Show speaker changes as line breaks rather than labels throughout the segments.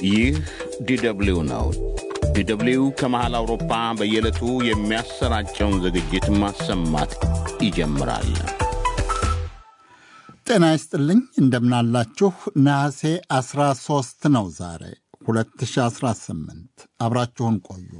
ይህ ዲደብሊው ነው። ዲደብሊው ከመሃል አውሮፓ በየዕለቱ የሚያሰራጨውን ዝግጅት ማሰማት ይጀምራል።
ጤና ይስጥልኝ፣ እንደምናላችሁ። ነሐሴ 13 ነው ዛሬ 2018። አብራችሁን ቆዩ።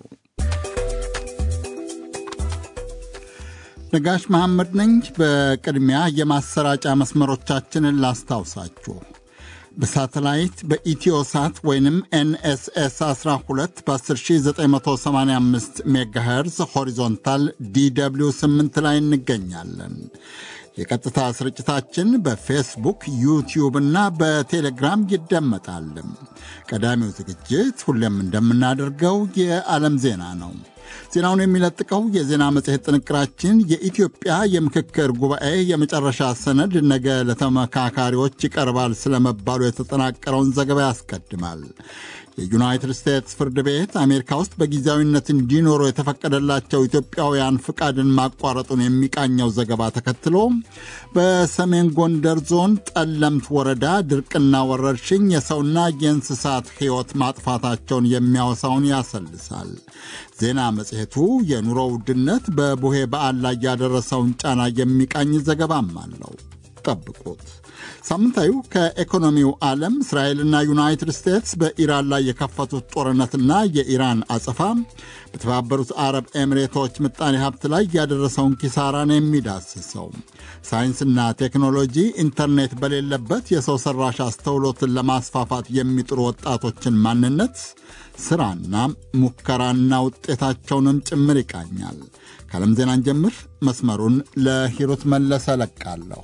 ነጋሽ መሐመድ ነኝ። በቅድሚያ የማሰራጫ መስመሮቻችንን ላስታውሳችሁ። በሳተላይት በኢትዮሳት ወይንም ኤንኤስኤስ 12 በ10985 ሜጋሄርዝ ሆሪዞንታል ዲw 8 ላይ እንገኛለን። የቀጥታ ስርጭታችን በፌስቡክ ዩቲዩብ እና በቴሌግራም ይደመጣል። ቀዳሚው ዝግጅት ሁሌም እንደምናደርገው የዓለም ዜና ነው። ዜናውን የሚለጥቀው የዜና መጽሔት ጥንቅራችን የኢትዮጵያ የምክክር ጉባኤ የመጨረሻ ሰነድ ነገ ለተመካካሪዎች ይቀርባል ስለመባሉ የተጠናቀረውን ዘገባ ያስቀድማል። የዩናይትድ ስቴትስ ፍርድ ቤት አሜሪካ ውስጥ በጊዜያዊነት እንዲኖሩ የተፈቀደላቸው ኢትዮጵያውያን ፍቃድን ማቋረጡን የሚቃኘው ዘገባ ተከትሎ በሰሜን ጎንደር ዞን ጠለምት ወረዳ ድርቅና ወረርሽኝ የሰውና የእንስሳት ሕይወት ማጥፋታቸውን የሚያወሳውን ያሰልሳል። ዜና መጽሔቱ የኑሮ ውድነት በቡሄ በዓል ላይ ያደረሰውን ጫና የሚቃኝ ዘገባም አለው። ጠብቁት። ሳምንታዊው ከኢኮኖሚው ዓለም እስራኤልና ዩናይትድ ስቴትስ በኢራን ላይ የከፈቱት ጦርነትና የኢራን አጸፋ በተባበሩት አረብ ኤሚሬቶች ምጣኔ ሀብት ላይ ያደረሰውን ኪሳራ ነው የሚዳስሰው። ሳይንስና ቴክኖሎጂ ኢንተርኔት በሌለበት የሰው ሠራሽ አስተውሎትን ለማስፋፋት የሚጥሩ ወጣቶችን ማንነት፣ ሥራና ሙከራና ውጤታቸውንም ጭምር ይቃኛል። ከዓለም ዜናን ጀምር መስመሩን ለሂሩት መለሰ ለቃለሁ።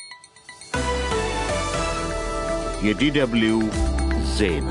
የዲደብሊው ዜና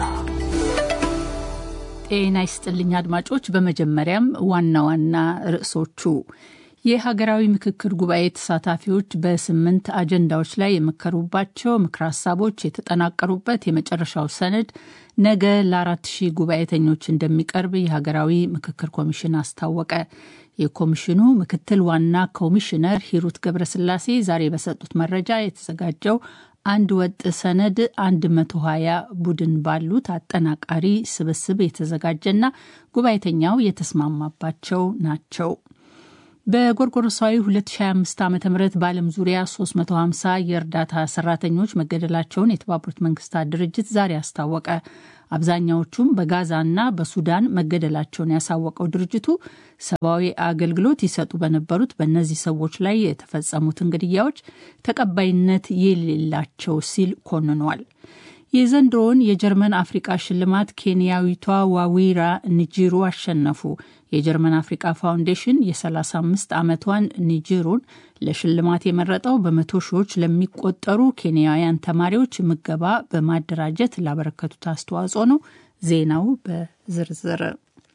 ጤና ይስጥልኝ አድማጮች። በመጀመሪያም ዋና ዋና ርዕሶቹ የሀገራዊ ምክክር ጉባኤ ተሳታፊዎች በስምንት አጀንዳዎች ላይ የመከሩባቸው ምክረ ሀሳቦች የተጠናቀሩበት የመጨረሻው ሰነድ ነገ ለአራት ሺህ ጉባኤተኞች እንደሚቀርብ የሀገራዊ ምክክር ኮሚሽን አስታወቀ። የኮሚሽኑ ምክትል ዋና ኮሚሽነር ሂሩት ገብረስላሴ ዛሬ በሰጡት መረጃ የተዘጋጀው አንድ ወጥ ሰነድ 120 ቡድን ባሉት አጠናቃሪ ስብስብ የተዘጋጀና ጉባኤተኛው የተስማማባቸው ናቸው። በጎርጎሮሳዊ 2025 ዓ ም በዓለም ዙሪያ 350 የእርዳታ ሰራተኞች መገደላቸውን የተባበሩት መንግስታት ድርጅት ዛሬ አስታወቀ። አብዛኛዎቹም በጋዛና በሱዳን መገደላቸውን ያሳወቀው ድርጅቱ ሰብአዊ አገልግሎት ይሰጡ በነበሩት በእነዚህ ሰዎች ላይ የተፈጸሙትን ግድያዎች ተቀባይነት የሌላቸው ሲል ኮንኗል። የዘንድሮውን የጀርመን አፍሪቃ ሽልማት ኬንያዊቷ ዋዊራ ኒጂሩ አሸነፉ። የጀርመን አፍሪቃ ፋውንዴሽን የ35 ዓመቷን ኒጂሩን ለሽልማት የመረጠው በመቶ ሺዎች ለሚቆጠሩ ኬንያውያን ተማሪዎች ምገባ በማደራጀት ላበረከቱት አስተዋጽኦ ነው። ዜናው በዝርዝር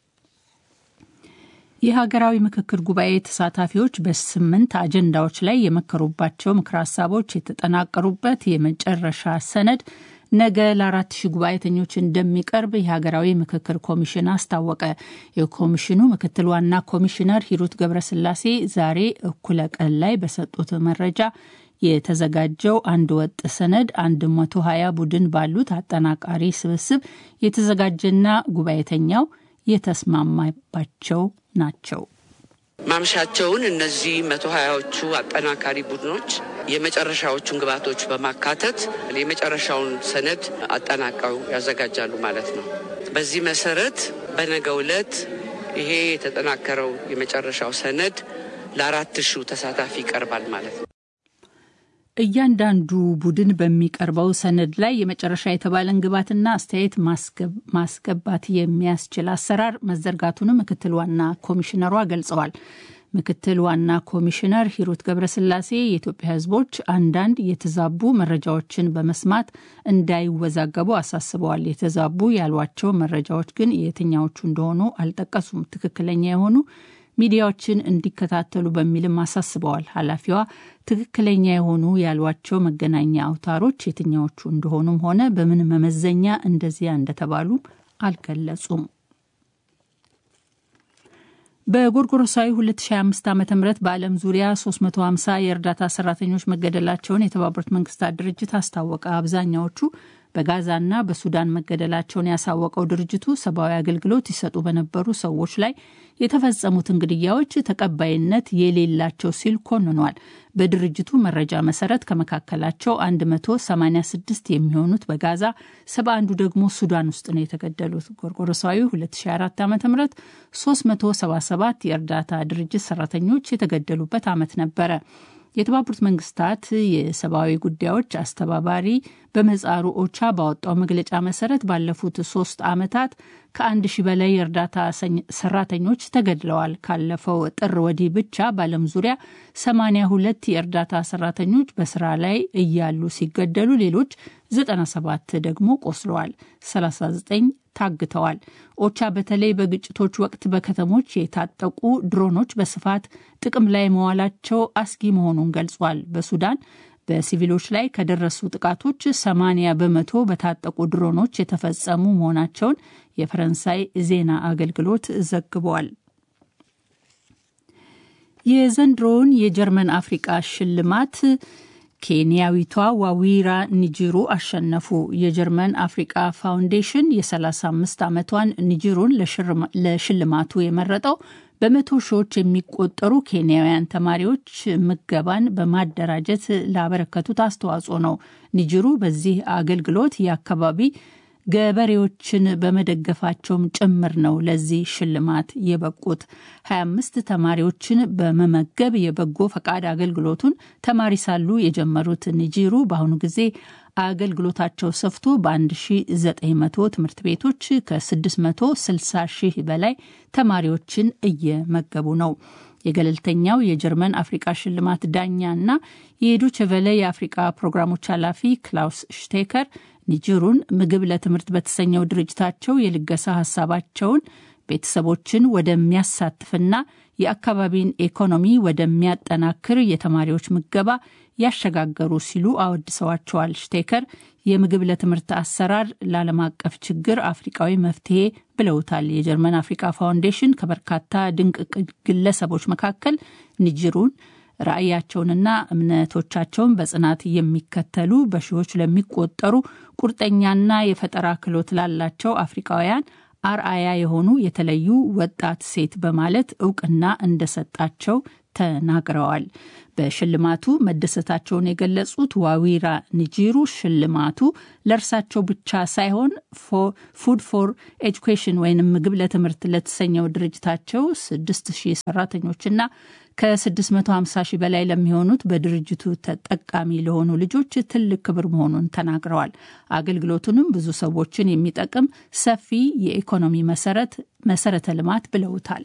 የሀገራዊ ምክክር ጉባኤ ተሳታፊዎች በስምንት አጀንዳዎች ላይ የመከሩባቸው ምክረ ሀሳቦች የተጠናቀሩበት የመጨረሻ ሰነድ ነገ ለአራት ሺህ ጉባኤተኞች እንደሚቀርብ የሀገራዊ ምክክር ኮሚሽን አስታወቀ። የኮሚሽኑ ምክትል ዋና ኮሚሽነር ሂሩት ገብረስላሴ ዛሬ እኩለ ቀን ላይ በሰጡት መረጃ የተዘጋጀው አንድ ወጥ ሰነድ 120 ቡድን ባሉት አጠናቃሪ ስብስብ የተዘጋጀና ጉባኤተኛው የተስማማባቸው ናቸው።
ማምሻቸውን እነዚህ መቶ ሀያዎቹ አጠናካሪ ቡድኖች የመጨረሻዎቹን ግብዓቶች በማካተት የመጨረሻውን ሰነድ አጠናቀው ያዘጋጃሉ ማለት ነው። በዚህ መሰረት በነገው ዕለት ይሄ የተጠናከረው የመጨረሻው ሰነድ ለአራት ሺው ተሳታፊ ይቀርባል ማለት ነው።
እያንዳንዱ ቡድን በሚቀርበው ሰነድ ላይ የመጨረሻ የተባለን ግብዓትና አስተያየት ማስገባት የሚያስችል አሰራር መዘርጋቱንም ምክትል ዋና ኮሚሽነሯ ገልጸዋል። ምክትል ዋና ኮሚሽነር ሂሩት ገብረስላሴ የኢትዮጵያ ሕዝቦች አንዳንድ የተዛቡ መረጃዎችን በመስማት እንዳይወዛገቡ አሳስበዋል። የተዛቡ ያሏቸው መረጃዎች ግን የትኛዎቹ እንደሆኑ አልጠቀሱም። ትክክለኛ የሆኑ ሚዲያዎችን እንዲከታተሉ በሚልም አሳስበዋል። ኃላፊዋ ትክክለኛ የሆኑ ያሏቸው መገናኛ አውታሮች የትኛዎቹ እንደሆኑም ሆነ በምን መመዘኛ እንደዚያ እንደተባሉ አልገለጹም። በጎርጎሮሳዊ 2025 ዓ ም በዓለም ዙሪያ 350 የእርዳታ ሰራተኞች መገደላቸውን የተባበሩት መንግስታት ድርጅት አስታወቀ። አብዛኛዎቹ በጋዛና በሱዳን መገደላቸውን ያሳወቀው ድርጅቱ ሰብአዊ አገልግሎት ይሰጡ በነበሩ ሰዎች ላይ የተፈጸሙትን ግድያዎች ተቀባይነት የሌላቸው ሲል ኮንኗል። በድርጅቱ መረጃ መሰረት ከመካከላቸው 186 የሚሆኑት በጋዛ፣ 71ዱ ደግሞ ሱዳን ውስጥ ነው የተገደሉት። ጎርጎሮሳዊ 2004 ዓ ም 377 የእርዳታ ድርጅት ሰራተኞች የተገደሉበት ዓመት ነበረ። የተባበሩት መንግስታት የሰብአዊ ጉዳዮች አስተባባሪ በምህጻሩ ኦቻ ባወጣው መግለጫ መሰረት ባለፉት ሶስት ዓመታት ከአንድ ሺህ በላይ የእርዳታ ሰራተኞች ተገድለዋል። ካለፈው ጥር ወዲህ ብቻ በዓለም ዙሪያ 82 የእርዳታ ሰራተኞች በስራ ላይ እያሉ ሲገደሉ ሌሎች 97 ደግሞ ቆስለዋል፣ 39 ታግተዋል። ኦቻ በተለይ በግጭቶች ወቅት በከተሞች የታጠቁ ድሮኖች በስፋት ጥቅም ላይ መዋላቸው አስጊ መሆኑን ገልጿል። በሱዳን በሲቪሎች ላይ ከደረሱ ጥቃቶች 80 በመቶ በታጠቁ ድሮኖች የተፈጸሙ መሆናቸውን የፈረንሳይ ዜና አገልግሎት ዘግቧል። የዘንድሮውን የጀርመን አፍሪቃ ሽልማት ኬንያዊቷ ዋዊራ ኒጅሩ አሸነፉ። የጀርመን አፍሪቃ ፋውንዴሽን የ35 ዓመቷን ኒጅሩን ለሽልማቱ የመረጠው በመቶ ሺዎች የሚቆጠሩ ኬንያውያን ተማሪዎች ምገባን በማደራጀት ላበረከቱት አስተዋጽኦ ነው። ኒጅሩ በዚህ አገልግሎት የአካባቢ ገበሬዎችን በመደገፋቸውም ጭምር ነው ለዚህ ሽልማት የበቁት። 25 ተማሪዎችን በመመገብ የበጎ ፈቃድ አገልግሎቱን ተማሪ ሳሉ የጀመሩት ኒጂሩ በአሁኑ ጊዜ አገልግሎታቸው ሰፍቶ በ1900 ትምህርት ቤቶች ከ660 ሺህ በላይ ተማሪዎችን እየመገቡ ነው። የገለልተኛው የጀርመን አፍሪቃ ሽልማት ዳኛ እና የዶይቼ ቬለ የአፍሪቃ ፕሮግራሞች ኃላፊ ክላውስ ሽቴከር ኒጀሩን ምግብ ለትምህርት በተሰኘው ድርጅታቸው የልገሳ ሀሳባቸውን ቤተሰቦችን ወደሚያሳትፍና የአካባቢን ኢኮኖሚ ወደሚያጠናክር የተማሪዎች ምገባ ያሸጋገሩ ሲሉ አወድሰዋቸዋል። ሽቴከር የምግብ ለትምህርት አሰራር ለዓለም አቀፍ ችግር አፍሪቃዊ መፍትሄ ብለውታል። የጀርመን አፍሪካ ፋውንዴሽን ከበርካታ ድንቅ ግለሰቦች መካከል ኒጅሩን ራዕያቸውንና እምነቶቻቸውን በጽናት የሚከተሉ በሺዎች ለሚቆጠሩ ቁርጠኛና የፈጠራ ክህሎት ላላቸው አፍሪካውያን አርአያ የሆኑ የተለዩ ወጣት ሴት በማለት እውቅና እንደሰጣቸው ተናግረዋል። በሽልማቱ መደሰታቸውን የገለጹት ዋዊራ ኒጂሩ ሽልማቱ ለእርሳቸው ብቻ ሳይሆን ፉድ ፎር ኤጁኬሽን ወይም ምግብ ለትምህርት ለተሰኘው ድርጅታቸው 6000 ሰራተኞችና ከ650 ሺህ በላይ ለሚሆኑት በድርጅቱ ተጠቃሚ ለሆኑ ልጆች ትልቅ ክብር መሆኑን ተናግረዋል። አገልግሎቱንም ብዙ ሰዎችን የሚጠቅም ሰፊ የኢኮኖሚ መሰረት መሰረተ ልማት ብለውታል።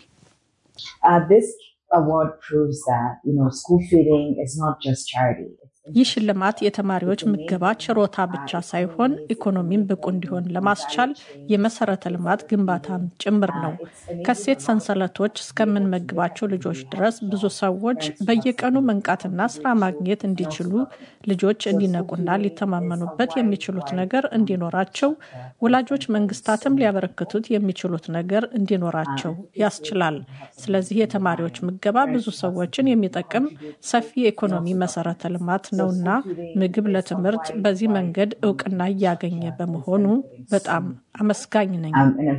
ይህ ሽልማት የተማሪዎች ምገባ ችሮታ ብቻ ሳይሆን ኢኮኖሚን ብቁ እንዲሆን ለማስቻል የመሰረተ ልማት ግንባታም ጭምር ነው። ከሴት ሰንሰለቶች እስከምንመግባቸው ልጆች ድረስ ብዙ ሰዎች በየቀኑ መንቃትና ስራ ማግኘት እንዲችሉ ልጆች እንዲነቁና ሊተማመኑበት የሚችሉት ነገር እንዲኖራቸው፣ ወላጆች መንግስታትም ሊያበረክቱት የሚችሉት ነገር እንዲኖራቸው ያስችላል። ስለዚህ የተማሪዎች ምገባ ብዙ ሰዎችን የሚጠቅም ሰፊ የኢኮኖሚ መሰረተ ልማት ነውና ምግብ ለትምህርት በዚህ መንገድ እውቅና እያገኘ በመሆኑ በጣም አመስጋኝ ነኝ።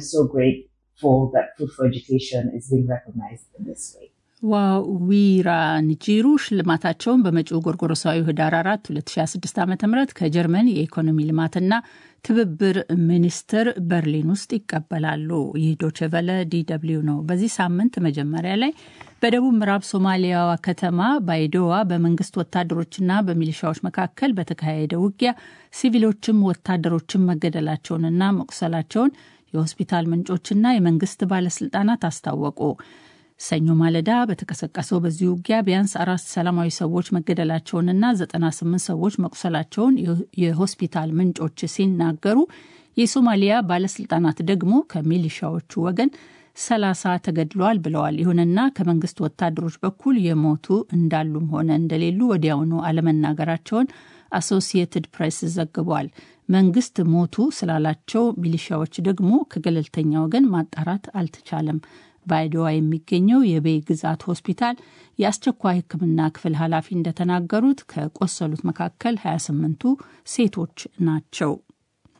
ዋዊራ ኒጂሩ ሽልማታቸውን በመጪው ጎርጎሮሳዊ ህዳር 4 2026 ዓ ም ከጀርመን የኢኮኖሚ ልማትና ትብብር ሚኒስቴር በርሊን ውስጥ ይቀበላሉ። ይህ ዶችቨለ ዲደብሊው ነው። በዚህ ሳምንት መጀመሪያ ላይ በደቡብ ምዕራብ ሶማሊያዋ ከተማ ባይዶዋ በመንግስት ወታደሮችና በሚሊሻዎች መካከል በተካሄደ ውጊያ ሲቪሎችም ወታደሮችም መገደላቸውንና መቁሰላቸውን የሆስፒታል ምንጮችና የመንግስት ባለስልጣናት አስታወቁ። ሰኞ ማለዳ በተቀሰቀሰው በዚህ ውጊያ ቢያንስ አራት ሰላማዊ ሰዎች መገደላቸውንና 98 ሰዎች መቁሰላቸውን የሆስፒታል ምንጮች ሲናገሩ የሶማሊያ ባለስልጣናት ደግሞ ከሚሊሻዎቹ ወገን ሰላሳ ተገድለዋል ብለዋል። ይሁንና ከመንግስት ወታደሮች በኩል የሞቱ እንዳሉም ሆነ እንደሌሉ ወዲያውኑ አለመናገራቸውን አሶሲየትድ ፕሬስ ዘግቧል። መንግስት ሞቱ ስላላቸው ሚሊሻዎች ደግሞ ከገለልተኛ ወገን ማጣራት አልተቻለም። በአይዶዋ የሚገኘው የቤይ ግዛት ሆስፒታል የአስቸኳይ ሕክምና ክፍል ኃላፊ እንደተናገሩት ከቆሰሉት መካከል 28ቱ ሴቶች ናቸው።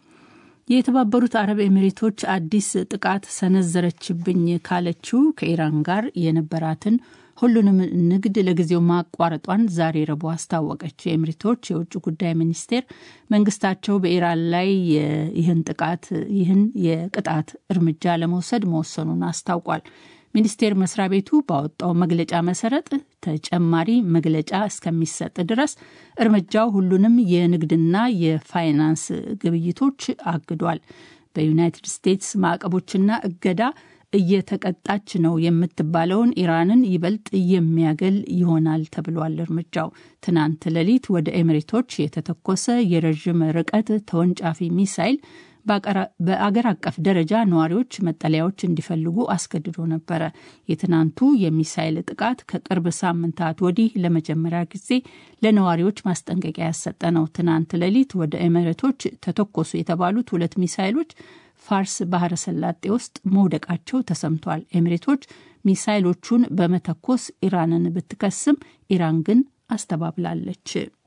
የተባበሩት አረብ ኤሚሬቶች አዲስ ጥቃት ሰነዘረችብኝ ካለችው ከኢራን ጋር የነበራትን ሁሉንም ንግድ ለጊዜው ማቋረጧን ዛሬ ረቡዕ አስታወቀች። የኤሚሬቶች የውጭ ጉዳይ ሚኒስቴር መንግስታቸው በኢራን ላይ ይህን ጥቃት ይህን የቅጣት እርምጃ ለመውሰድ መወሰኑን አስታውቋል። ሚኒስቴር መስሪያ ቤቱ ባወጣው መግለጫ መሰረት ተጨማሪ መግለጫ እስከሚሰጥ ድረስ እርምጃው ሁሉንም የንግድና የፋይናንስ ግብይቶች አግዷል። በዩናይትድ ስቴትስ ማዕቀቦችና እገዳ እየተቀጣች ነው የምትባለውን ኢራንን ይበልጥ የሚያገል ይሆናል ተብሏል። እርምጃው ትናንት ሌሊት ወደ ኤሚሬቶች የተተኮሰ የረዥም ርቀት ተወንጫፊ ሚሳይል በአገር አቀፍ ደረጃ ነዋሪዎች መጠለያዎች እንዲፈልጉ አስገድዶ ነበረ። የትናንቱ የሚሳይል ጥቃት ከቅርብ ሳምንታት ወዲህ ለመጀመሪያ ጊዜ ለነዋሪዎች ማስጠንቀቂያ ያሰጠ ነው። ትናንት ሌሊት ወደ ኤሚሬቶች ተተኮሱ የተባሉት ሁለት ሚሳይሎች ፋርስ ባህረ ሰላጤ ውስጥ መውደቃቸው ተሰምቷል። ኤሚሬቶች ሚሳይሎቹን በመተኮስ ኢራንን ብትከስም ኢራን ግን አስተባብላለች።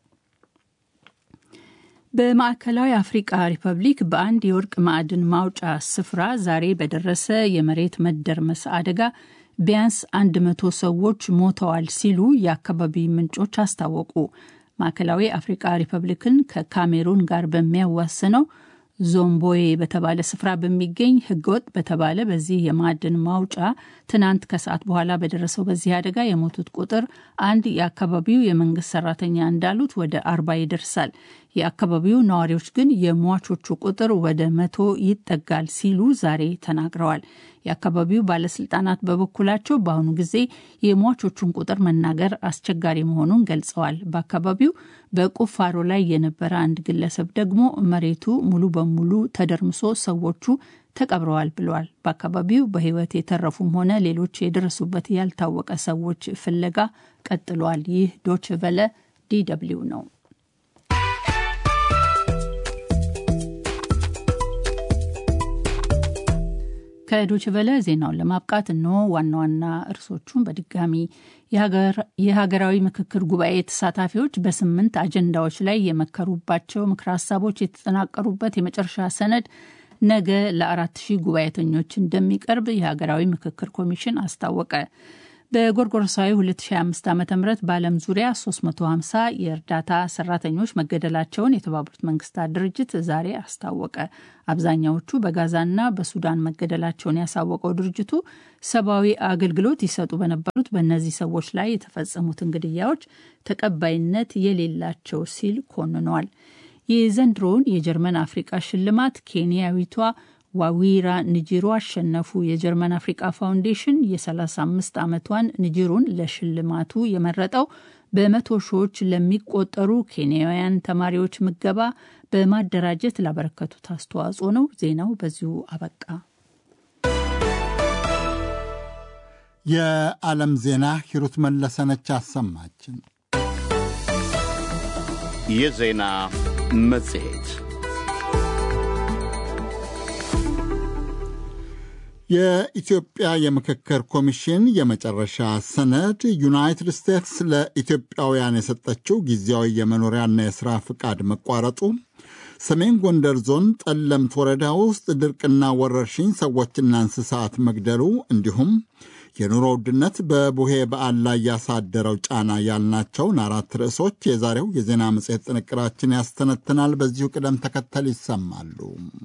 በማዕከላዊ አፍሪቃ ሪፐብሊክ በአንድ የወርቅ ማዕድን ማውጫ ስፍራ ዛሬ በደረሰ የመሬት መደርመስ አደጋ ቢያንስ አንድ መቶ ሰዎች ሞተዋል ሲሉ የአካባቢ ምንጮች አስታወቁ። ማዕከላዊ አፍሪቃ ሪፐብሊክን ከካሜሩን ጋር በሚያዋስነው ዞምቦዬ በተባለ ስፍራ በሚገኝ ህገወጥ በተባለ በዚህ የማዕድን ማውጫ ትናንት ከሰዓት በኋላ በደረሰው በዚህ አደጋ የሞቱት ቁጥር አንድ የአካባቢው የመንግስት ሰራተኛ እንዳሉት ወደ አርባ ይደርሳል። የአካባቢው ነዋሪዎች ግን የሟቾቹ ቁጥር ወደ መቶ ይጠጋል ሲሉ ዛሬ ተናግረዋል። የአካባቢው ባለስልጣናት በበኩላቸው በአሁኑ ጊዜ የሟቾቹን ቁጥር መናገር አስቸጋሪ መሆኑን ገልጸዋል። በአካባቢው በቁፋሮ ላይ የነበረ አንድ ግለሰብ ደግሞ መሬቱ ሙሉ በሙሉ ተደርምሶ ሰዎቹ ተቀብረዋል ብለዋል። በአካባቢው በህይወት የተረፉም ሆነ ሌሎች የደረሱበት ያልታወቀ ሰዎች ፍለጋ ቀጥሏል። ይህ ዶች ቨለ ዲደብሊው ነው። ከዶች ቨለ ዜናውን ለማብቃት እነሆ ዋና ዋና እርሶቹን በድጋሚ የሀገራዊ ምክክር ጉባኤ ተሳታፊዎች በስምንት አጀንዳዎች ላይ የመከሩባቸው ምክረ ሀሳቦች የተጠናቀሩበት የመጨረሻ ሰነድ ነገ ለአራት ሺህ ጉባኤተኞች እንደሚቀርብ የሀገራዊ ምክክር ኮሚሽን አስታወቀ። በጎርጎሮሳዊ 2025 ዓ ም በዓለም ዙሪያ 350 የእርዳታ ሰራተኞች መገደላቸውን የተባበሩት መንግስታት ድርጅት ዛሬ አስታወቀ። አብዛኛዎቹ በጋዛና በሱዳን መገደላቸውን ያሳወቀው ድርጅቱ ሰብአዊ አገልግሎት ይሰጡ በነበሩት በእነዚህ ሰዎች ላይ የተፈጸሙትን ግድያዎች ተቀባይነት የሌላቸው ሲል ኮንኗል። የዘንድሮውን የጀርመን አፍሪቃ ሽልማት ኬንያዊቷ ዋዊራ ንጂሩ አሸነፉ። የጀርመን አፍሪቃ ፋውንዴሽን የ35 ዓመቷን ንጂሩን ለሽልማቱ የመረጠው በመቶ ሺዎች ለሚቆጠሩ ኬንያውያን ተማሪዎች ምገባ በማደራጀት ላበረከቱት አስተዋጽኦ ነው። ዜናው በዚሁ አበቃ።
የዓለም ዜና ሂሩት መለሰነች አሰማችን።
የዜና መጽሔት
የኢትዮጵያ የምክክር ኮሚሽን የመጨረሻ ሰነድ ዩናይትድ ስቴትስ ለኢትዮጵያውያን የሰጠችው ጊዜያዊ የመኖሪያና የሥራ ፍቃድ መቋረጡ፣ ሰሜን ጎንደር ዞን ጠለምት ወረዳ ውስጥ ድርቅና ወረርሽኝ ሰዎችና እንስሳት መግደሉ፣ እንዲሁም የኑሮ ውድነት በቡሄ በዓል ላይ ያሳደረው ጫና ያልናቸውን አራት ርዕሶች የዛሬው የዜና መጽሔት ጥንቅራችን ያስተነትናል። በዚሁ ቅደም ተከተል ይሰማሉ።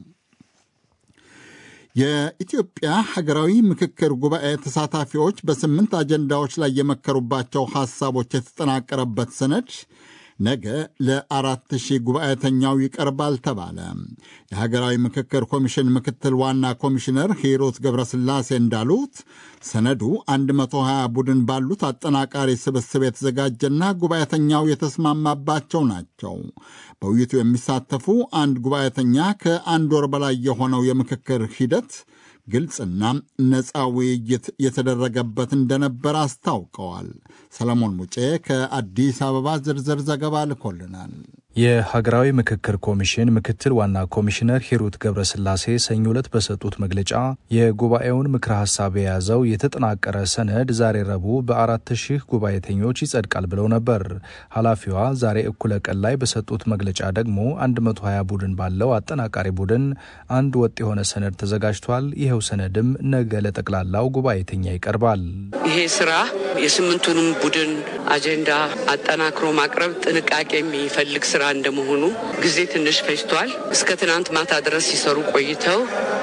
የኢትዮጵያ ሀገራዊ ምክክር ጉባኤ ተሳታፊዎች በስምንት አጀንዳዎች ላይ የመከሩባቸው ሐሳቦች የተጠናቀረበት ሰነድ ነገ ለአራት ሺህ ጉባኤተኛው ይቀርባል ተባለ። የሀገራዊ ምክክር ኮሚሽን ምክትል ዋና ኮሚሽነር ሂሩት ገብረስላሴ እንዳሉት ሰነዱ 120 ቡድን ባሉት አጠናቃሪ ስብስብ የተዘጋጀና ጉባኤተኛው የተስማማባቸው ናቸው። በውይይቱ የሚሳተፉ አንድ ጉባኤተኛ ከአንድ ወር በላይ የሆነው የምክክር ሂደት ግልጽና ነፃ ውይይት የተደረገበት እንደነበር አስታውቀዋል። ሰለሞን ሙጬ ከአዲስ አበባ ዝርዝር ዘገባ ልኮልናል።
የሀገራዊ ምክክር ኮሚሽን ምክትል ዋና ኮሚሽነር ሂሩት ገብረስላሴ ሰኞ ዕለት በሰጡት መግለጫ የጉባኤውን ምክረ ሀሳብ የያዘው የተጠናቀረ ሰነድ ዛሬ ረቡዕ በአራት ሺህ ጉባኤተኞች ይጸድቃል ብለው ነበር። ኃላፊዋ ዛሬ እኩለ ቀን ላይ በሰጡት መግለጫ ደግሞ 120 ቡድን ባለው አጠናቃሪ ቡድን አንድ ወጥ የሆነ ሰነድ ተዘጋጅቷል። ይኸው ሰነድም ነገ ለጠቅላላው ጉባኤተኛ ይቀርባል።
ይሄ ስራ የስምንቱንም ቡድን አጀንዳ አጠናክሮ ማቅረብ ጥንቃቄ የሚፈልግ ስራ እንደመሆኑ ጊዜ ትንሽ ፈጅቷል። እስከ ትናንት ማታ ድረስ ሲሰሩ ቆይተው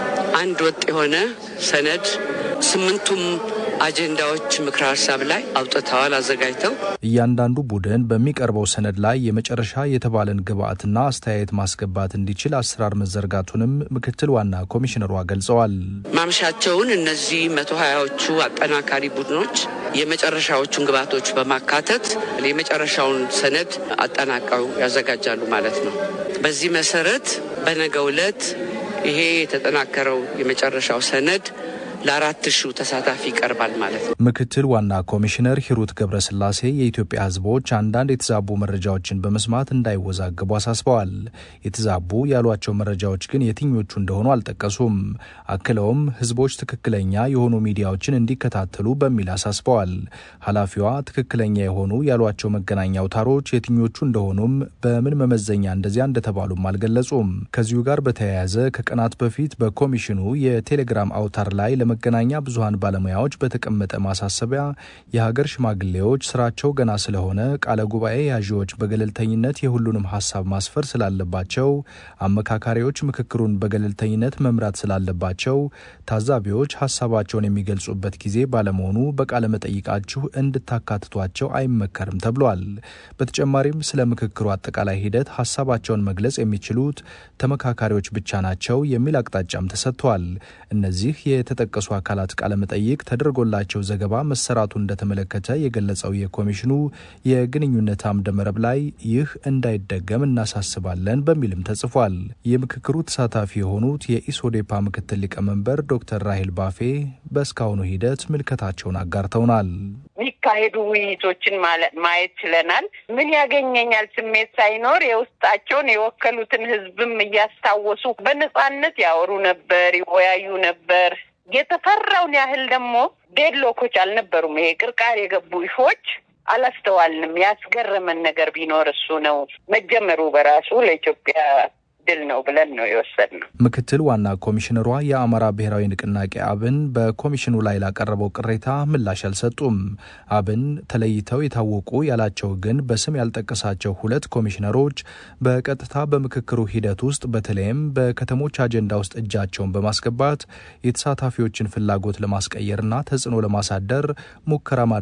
አንድ ወጥ የሆነ ሰነድ ስምንቱም አጀንዳዎች ምክረ ሀሳብ ላይ አውጥተዋል አዘጋጅተው።
እያንዳንዱ ቡድን በሚቀርበው ሰነድ ላይ የመጨረሻ የተባለን ግብአትና አስተያየት ማስገባት እንዲችል አሰራር መዘርጋቱንም ምክትል ዋና ኮሚሽነሯ ገልጸዋል።
ማምሻቸውን እነዚህ መቶ ሀያዎቹ አጠናካሪ ቡድኖች የመጨረሻዎቹን ግብዓቶች በማካተት የመጨረሻውን ሰነድ አጠናቀው ያዘጋጃሉ ማለት ነው። በዚህ መሰረት በነገው ዕለት ይሄ የተጠናከረው የመጨረሻው ሰነድ ለአራት ሺው ተሳታፊ ይቀርባል ማለት ነው።
ምክትል ዋና ኮሚሽነር ሂሩት ገብረስላሴ የኢትዮጵያ ሕዝቦች አንዳንድ የተዛቡ መረጃዎችን በመስማት እንዳይወዛገቡ አሳስበዋል። የተዛቡ ያሏቸው መረጃዎች ግን የትኞቹ እንደሆኑ አልጠቀሱም። አክለውም ሕዝቦች ትክክለኛ የሆኑ ሚዲያዎችን እንዲከታተሉ በሚል አሳስበዋል። ኃላፊዋ ትክክለኛ የሆኑ ያሏቸው መገናኛ አውታሮች የትኞቹ እንደሆኑም በምን መመዘኛ እንደዚያ እንደተባሉም አልገለጹም። ከዚሁ ጋር በተያያዘ ከቀናት በፊት በኮሚሽኑ የቴሌግራም አውታር ላይ ለመገናኛ ብዙኃን ባለሙያዎች በተቀመጠ ማሳሰቢያ የሀገር ሽማግሌዎች ስራቸው ገና ስለሆነ ቃለ ጉባኤ ያዢዎች በገለልተኝነት የሁሉንም ሀሳብ ማስፈር ስላለባቸው፣ አመካካሪዎች ምክክሩን በገለልተኝነት መምራት ስላለባቸው፣ ታዛቢዎች ሀሳባቸውን የሚገልጹበት ጊዜ ባለመሆኑ በቃለ መጠይቃችሁ እንድታካትቷቸው አይመከርም ተብሏል። በተጨማሪም ስለ ምክክሩ አጠቃላይ ሂደት ሀሳባቸውን መግለጽ የሚችሉት ተመካካሪዎች ብቻ ናቸው የሚል አቅጣጫም ተሰጥቷል። እነዚህ የተጠቀሱ አካላት ቃለመጠይቅ ተደርጎላቸው ዘገባ መሰራቱ እንደተመለከተ የገለጸው የኮሚሽኑ የግንኙነት አምደ መረብ ላይ ይህ እንዳይደገም እናሳስባለን በሚልም ተጽፏል። የምክክሩ ተሳታፊ የሆኑት የኢሶዴፓ ምክትል ሊቀመንበር ዶክተር ራሄል ባፌ በእስካሁኑ ሂደት ምልከታቸውን አጋርተውናል።
የሚካሄዱ ውይይቶችን ማየት ችለናል። ምን ያገኘኛል ስሜት ሳይኖር የውስጣቸውን የወከሉትን ሕዝብም እያስታወሱ በነጻነት ያወሩ ነበር፣ ይወያዩ ነበር። የተፈራውን ያህል ደግሞ ዴድሎኮች አልነበሩም። ይሄ ቅርቃር የገቡ ኢፎች አላስተዋልንም። ያስገረመን ነገር ቢኖር እሱ ነው። መጀመሩ በራሱ ለኢትዮጵያ ድል ነው ብለን ነው የወሰድነው።
ምክትል ዋና ኮሚሽነሯ የአማራ ብሔራዊ ንቅናቄ አብን በኮሚሽኑ ላይ ላቀረበው ቅሬታ ምላሽ አልሰጡም። አብን ተለይተው የታወቁ ያላቸው ግን በስም ያልጠቀሳቸው ሁለት ኮሚሽነሮች በቀጥታ በምክክሩ ሂደት ውስጥ በተለይም በከተሞች አጀንዳ ውስጥ እጃቸውን በማስገባት የተሳታፊዎችን ፍላጎት ለማስቀየርና ተጽዕኖ ለማሳደር ሙከራ